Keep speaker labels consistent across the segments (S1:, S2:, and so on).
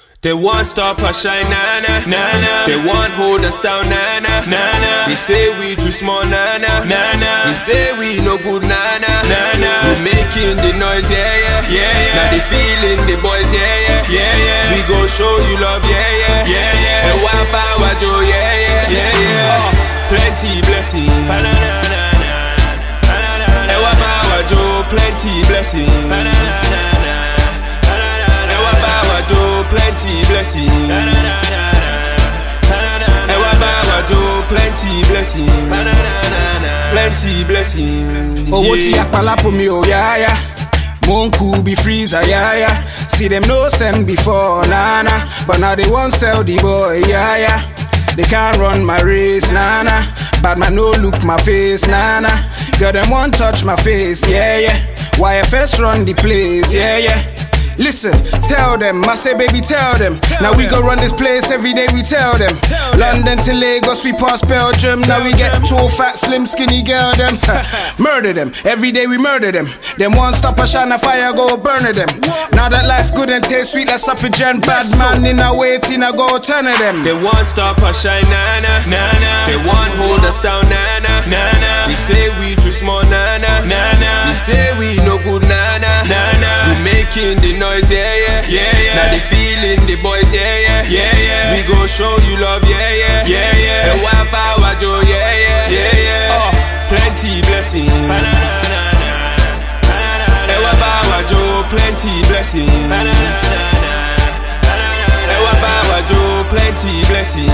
S1: They want stop us shine, na na na na. They want hold us down, na na na na. They say we too small, na na na na. They say we no good, na na na na. We making the noise, yeah yeah yeah yeah. Now they feeling the boys, yeah yeah yeah yeah. We go show you love, yeah yeah yeah yeah. And why power Joe, yeah yeah yeah yeah. Plenty blessing, na na na na. And why power Joe, plenty blessing, na na na na. Ewa bawa jo plenty blessing. Ewa bawa jo plenty blessing. Plenty blessing.
S2: owó tí apalapo mi ò yáyá mo ń kú bí freezer yáyá see them no send before nana but now they wan sell the boy yáyá they can't run my race nana bad man no look my face nana girl them wan touch my face yeah yeah yfs run the place yeah yeah. Listen, tell them, I say baby tell them. Now we go run this place every day, we tell them. London to Lagos, we pass Belgium. Now we get tall, fat, slim, skinny girl them. murder them, every day we murder them. Them one stop a shine a fire, go burn them. Now that life good and taste sweet, let's up a gen. Bad man in a waiting, I go turn of them.
S1: They want stop us shine, na na na na. They want hold us down, na na na na. We say we too small, na na na na. We say we no good, na na na na. We making the noise, yeah yeah yeah yeah. Now they feeling the boys, yeah yeah yeah yeah. We go show you love, yeah yeah yeah yeah. And why power Joe, yeah yeah yeah yeah. Oh, plenty blessing. Ewa bawa Joe, plenty blessing. Ewa bawa Joe, plenty blessing.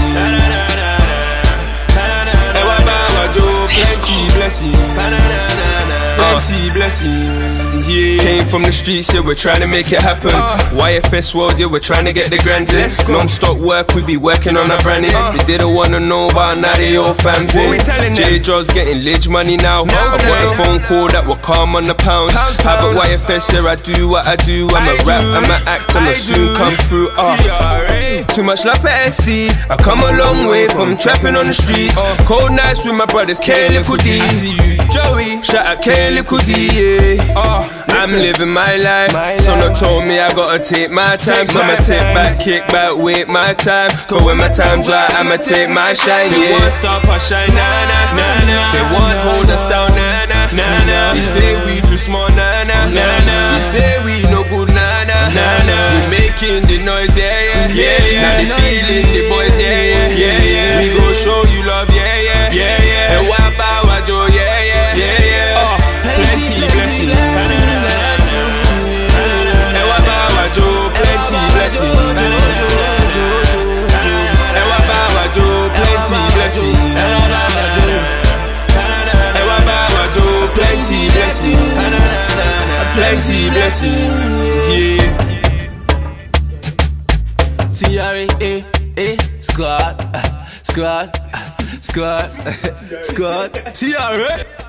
S1: Ewa bawa Joe, plenty blessing. Plenty blessing. Yeah. Came from the streets, yeah, we're trying to make it happen. YFS world, yeah, we're trying to get the grand in. Non-stop work, we be working on our branding. They didn't wanna know about now they all fans in.
S3: we telling them?
S1: J Jaws getting lidge money now.
S3: Now,
S1: I've got
S3: now.
S1: a phone call that will calm on the pounds.
S3: Pounds,
S1: Have a
S3: pounds.
S1: YFS, yeah, I do what I do. I'm a
S3: I
S1: rap,
S3: do.
S1: I'm a act, I'ma
S3: I
S1: soon
S3: do.
S1: come through. Uh.
S3: TRA.
S1: Too much love for SD. I come a long way from trapping on the streets. Cold nights with my brothers, K Little D.
S3: I see you, Joey.
S1: Shout out K Little D, yeah.
S3: Oh,
S1: I'm
S3: listen.
S1: living my life.
S3: My
S1: Someone
S3: life.
S1: told me I gotta take my time.
S3: Take
S1: So I'ma
S3: my
S1: sit
S3: time.
S1: back, kick back, wait my time. Cause when my time's right, I'ma take my shine,
S3: They
S1: yeah.
S3: want stop us shine, na na na na.
S1: They want hold us down, na na na na. They say we too small, na na na na. They say we no good, na na na na. We making the noise, yeah yeah yeah yeah. Now they feeling the boys, yeah yeah yeah yeah. We go show you love, yeah yeah yeah yeah. And why power Joe, yeah yeah yeah yeah. Oh, plenty blessing. And why power Joe, plenty blessing. And why power Joe, plenty blessing. Ewa bawa Joe, plenty blessing. Plenty blessing. Yeah.
S3: TRA, eh, squad, uh, squad, uh, squad, squad, TRA.